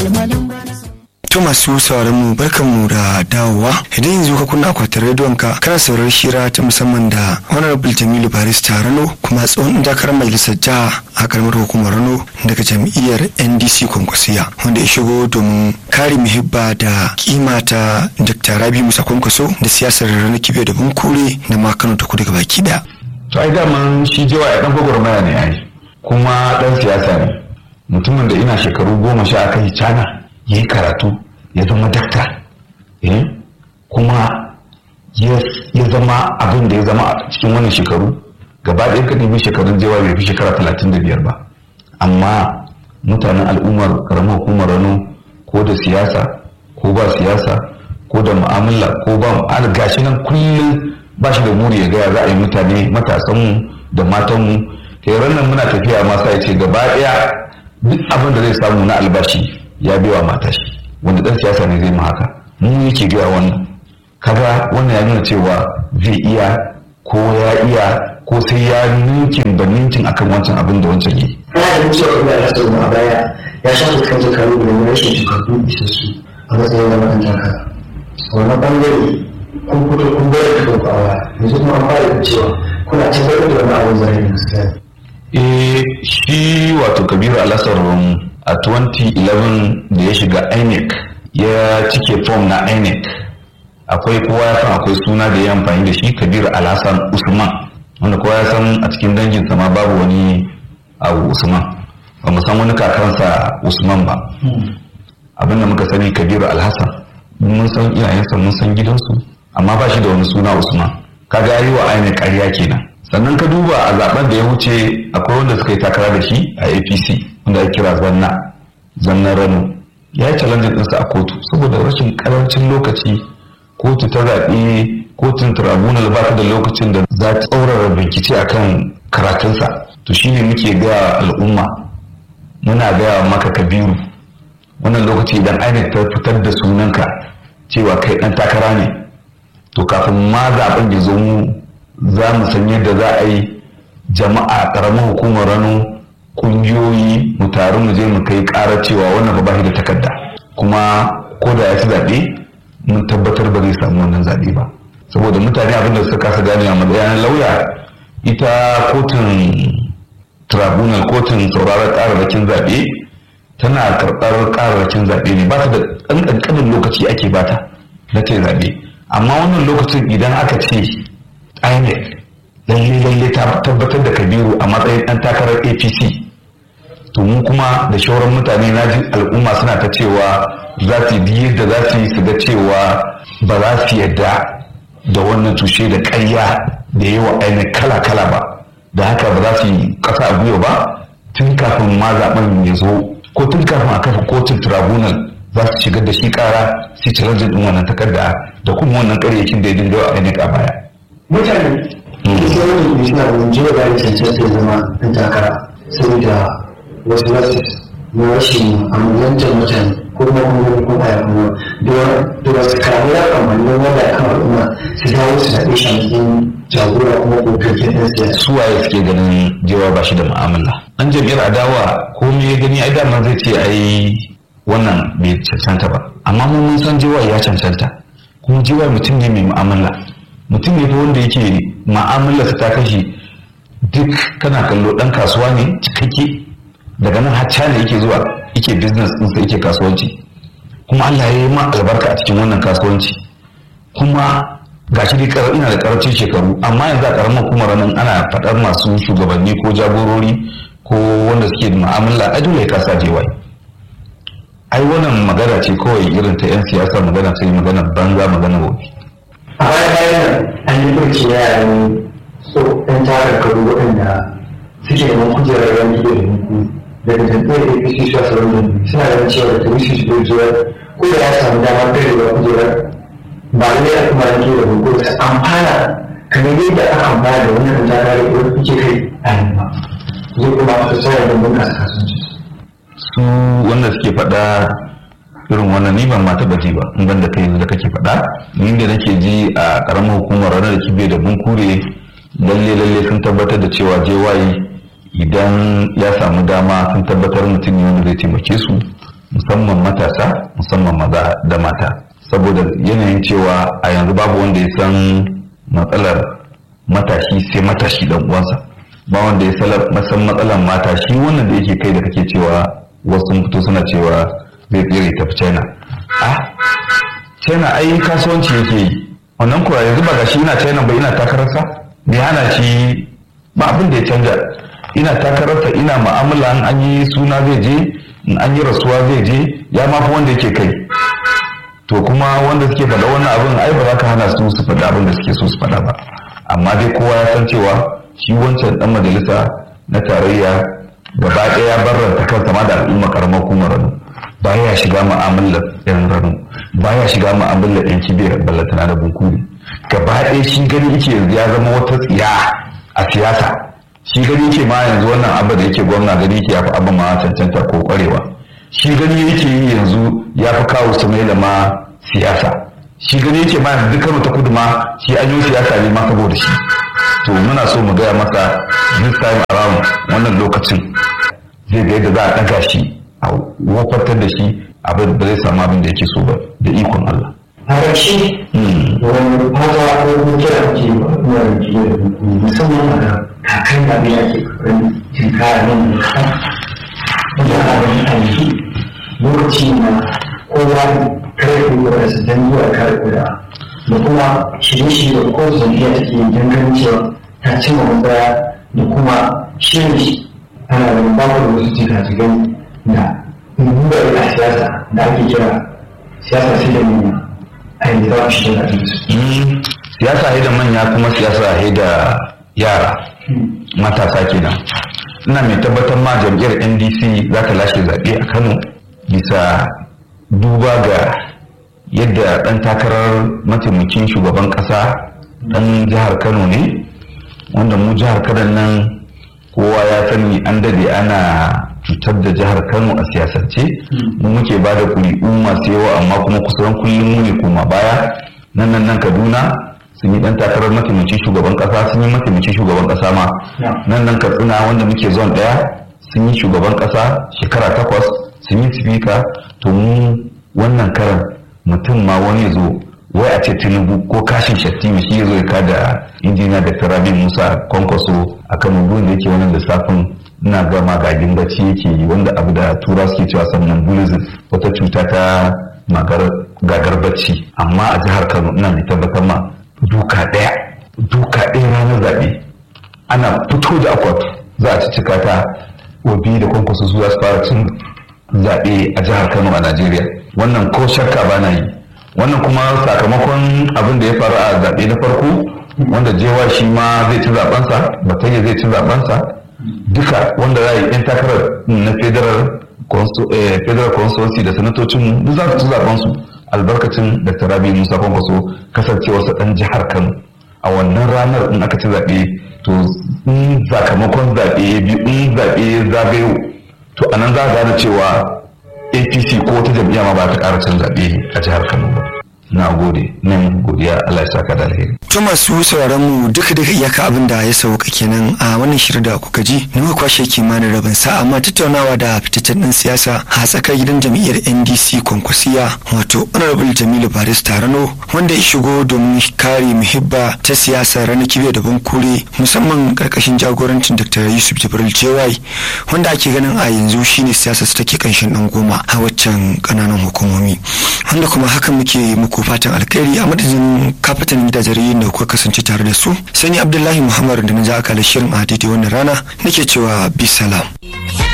To masu sauraron mu barkan mu da dawowa idan yanzu ka kunna akwatin rediyon ka kana sauraron shira ta musamman da honorable Jamilu Barista Rano kuma tsohon takarar majalisar jiha a karamar hukumar Rano daga jam'iyyar NDC Kwankwasiya wanda ya shigo domin kare muhibba da kima ta Dr. Rabi Musa Kwankwaso da siyasar Rano Kibiya da Bunkure da ma Kano ta kudu gabaki daya. To ai daman shi jewa ya dan gwagwarmaya ne ai kuma dan siyasa ne mutumin da ina shekaru goma sha aka yi cana ya yi karatu ya zama dakta kuma ya zama abin da ya zama a cikin wannan shekaru gaba ɗaya ka nemi shekarun jewa bai fi shekara talatin da biyar ba amma mutanen al'ummar karamar hukumar rano ko da siyasa ko ba siyasa ko da mu'amala ko ba mu'amala gashi nan kullum ba shi da buri ya gaya za a yi mutane matasanmu da matanmu kai nan muna tafiya ma sai ce gaba ɗaya duk abin da zai samu na albashi ya biya mata shi wanda dan siyasa ne zai ma haka mu yake gaya wannan kaga wannan ya nuna cewa zai iya ko ya iya ko sai ya ninkin da ninkin akan wancan abin da wancan yi. Ana da cewa kuma ya samu a baya ya sha fuskantar kalu da rashin shekaru isassu a matsayin da makan taka. Wannan bangare kun fito kun bayar da kanku a waya yanzu kuma an fara da cewa kuna tabbatar da wani abin zai da gaskiya. Eh shi wato Kabiru Alasar a 2011 da ya shiga INEC ya cike form na INEC akwai kowa ya san akwai suna da ya amfani da shi Kabiru Alhassan Usman wanda kowa ya san a cikin danginsa ma babu wani abu Usman ba mu san wani kakansa Usman ba abin da muka sani Kabiru Alhassan mun san iyayensa mun san gidansu amma ba shi da wani suna Usman kaga yi wa INEC ƙarya kenan sannan ka duba a zaben da ya wuce akwai wanda suka yi takara da shi a apc wanda ya kira zanna zanna rano ya yi challenge ɗinsa a kotu saboda rashin karancin lokaci kotu ta zaɓe kotun tribunal ba ta da lokacin da za ta tsaurara bincike akan karatunsa to shine muke ga al'umma muna gaya maka kabiru wannan lokaci idan inec ta fitar da sunanka cewa kai ɗan takara ne to kafin ma zaben ya zo mu za mu san yadda za a yi jama'a ƙaramin hukumar rano ƙungiyoyi mu taru mu je mu kai ƙarar cewa wannan ba shi da takarda kuma ko da ya ci zaɓe mun tabbatar ba zai samu wannan zaɓe ba saboda mutane abin da suka kasa gane a matsayin lauya ita kotun tribunal kotun sauraron ƙararrakin zaɓe tana karɓar ƙararrakin zaɓe ne ba ta da ɗan ƙanƙanin lokaci ake bata na ta zaɓe amma wannan lokacin idan aka ce INEC lalle lalle ta tabbatar da Kabiru a matsayin ɗan takarar APC to mu kuma da shauran mutane na ji al'umma suna ta cewa za su yi yadda za su yi su ga cewa ba za su yadda da wannan tushe da ƙarya da yawa INEC kala kala ba da haka ba za su yi ƙasa a gwiwa ba tun kafin ma zaben ya zo ko tun kafin a kafa kotun tribunal za su shigar da shi ƙara su ci rajin ɗin wannan takarda da kuma wannan ƙaryakin da ya dinga wa INEC a baya. mutane da sai wani kuma suna da jiwa da ya cancanta ya zama ɗan takara saboda wasu wasu na rashin amulantar mutane ko kuma kuma ko baya kuma da wasu karamu ya kamani wanda ya kama al'umma su dawo su zaɓe shi a matsayin jagora kuma ko kirkin ɗan siyasa. suwaye suke ganin jewa ba shi da mu'amala an jam'iyyar adawa ko me ya gani ai daman zai ce ai wannan bai cancanta ba amma mun san jewa ya cancanta kuma jewa mutum ne mai mu'amala mutum ne fa wanda yake ma'amalarsa ta kashi duk kana kallo dan kasuwa ne cikakke daga nan har China yake zuwa yake business ɗinsa yake kasuwanci kuma Allah ya yi ma albarka a cikin wannan kasuwanci kuma gashi dai karar ina da karancin shekaru amma yanzu a karamar hukumar nan ana faɗar masu shugabanni ko jagorori ko wanda suke da mu'amala a dole ya kasa jewaye ai wannan magana ce kawai irin ta 'yan siyasa magana ce magana banza magana wofi a baya bayan nan an yi birki na yaran so ɗan tarar karu waɗanda suke da kujerar rami da yanku daga jam'iyyar apc su wasu rami suna ganin cewa da turishi su bai zuwa ko da ya samu damar karewa kujerar ba ne a kuma yanke da hukumar su amfana kamar yadda aka amfana da wannan ɗan takarar da kuke kai a yanzu ba zai kuma su tsaya da bunƙasa kasuwanci. su wanda suke faɗa irin wannan ni ban ma taɓa ji ba in ban da kai da kake faɗa ni da nake ji a ƙaramar hukumar ranar da kibe da bunkure lalle lalle sun tabbatar da cewa JY idan ya samu dama sun tabbatar mutum ne wanda zai taimake su musamman matasa musamman maza da mata saboda yanayin cewa a yanzu babu wanda ya san matsalar matashi sai matashi dan uwansa ba wanda ya san matsalar matashi wannan da yake kai da kake cewa wasu fito suna cewa zai tsere tafi china a china ai kasuwanci yake yi wannan kuwa yanzu ba gashi ina china ba ina takararsa me hana shi ba abin da ya canja ina takararsa ina ma'amala in an yi suna zai je in an yi rasuwa zai je ya mafi wanda yake kai to kuma wanda suke faɗa wannan abin ai ba za ka hana su su faɗa abin da suke so su faɗa ba amma dai kowa ya san cewa shi wancan dan majalisa na tarayya gaba ɗaya barranta kansa ma da al'umma karamar hukumar rano baya shiga mu'amalar yan rano baya shiga mu'amalar yan kibiyar ballatana da bunkuri gaba ɗaya shi gani yake yanzu ya zama wata tsiya a siyasa shi gani yake ma yanzu wannan abu da yake gwamna gani yake ya fi abin ma cancanta ko kwarewa shi gani yake yi yanzu ya fi kawo su mai ma siyasa shi gani yake ma yanzu dukkan ta kudu ma shi an yi siyasa ne ma saboda shi to muna so mu gaya masa this time around wannan lokacin zai ga yadda za a ɗaga shi a wafartar da shi abin da zai samu abin da yake so ba da ikon Allah. a ƙarshe wani fata ko kuma kira ke na rike da musamman a da kakan da bai ake kokarin tinkara nan da kaɗan wanda a wani aiki lokaci na kowa kare kuma da su dan zuwa kare kuda da kuma shirye-shirye da kowace jam'iyya take yin ganin cewa ta cimma matsaya da kuma shirin ana da babu da wasu jika-jikan da duba a siyasa da ake kira siyasa sai da manya a yanzu za ku shi da siyasa da manya kuma siyasa da yara matasa kenan ina mai tabbatar ma jam'iyyar ndc za ta lashe zaɓe a kano bisa duba ga yadda ɗan takarar mataimakin shugaban ƙasa ɗan jihar kano ne wanda mu jihar kano nan kowa ya sani an dade ana cutar da jihar kano a siyasance mu muke ba da kuri'u masu yawa amma kuma kusan kullum mu ne koma baya nan nan nan kaduna sun yi dan takarar mataimakin shugaban kasa sun yi mataimakin shugaban kasa ma nan nan katsina wanda muke zon daya sun yi shugaban kasa shekara takwas sun yi sifika to mu wannan karan mutum ma wani zo wai a ce tinubu ko kashin shattima shi ya zo ya kada injiniya da rabi musa kwankwaso a kan da yake wannan lissafin ina ga magagin bacci yake yi wanda abu da tura suke cewa sannan bulism wata cuta ta gagar bacci amma a jihar kano ina mai tabbatar ma duka ɗaya duka ɗaya ranar zaɓe ana fito da akwatu za a ci cika ta obi da kwankwaso su za su fara cin zaɓe a jihar kano a najeriya wannan ko shakka ba na yi wannan kuma sakamakon abin da ya faru a zaɓe na farko wanda jewa shi ma zai ci zaɓensa batayya zai ci zaɓensa duka wanda za a yi 'yan takarar na federal federal consultancy da sanatocin duk za su ci zaɓensu albarkacin da rabi musa kwankwaso kasancewarsa ɗan jihar kano a wannan ranar in aka ci zaɓe to in sakamakon zaɓe biyu in zaɓe zagayo to anan za a gane cewa apc ko wata jam'iyya ma ba ta ƙara cin zaɓe a jihar kano ba na gode nan godiya Allah ya saka da alheri to masu sauraron mu duka duka iyaka abin da ya sauka kenan a wannan shirin da kuka ji ne muka kwashe kimanin rabin sa amma tattaunawa da fitaccen din siyasa a tsakar gidan jam'iyyar NDC Kwankwasiya wato Honorable Jamilu Baris Tarano wanda ya shigo domin kare muhibba ta siyasa ranar kibiya da bankure musamman karkashin jagorancin Dr. Yusuf Jibril Jewai wanda ake ganin a yanzu shine siyasa su take kanshin dan goma a waccan kananan hukumomi wanda kuma haka muke muku fatan alkhairi a madadin kafatan gidajen da kuka kasance tare da su sani abdullahi muhammad da na ja aka shirin a daidai wannan rana nake cewa bisalam.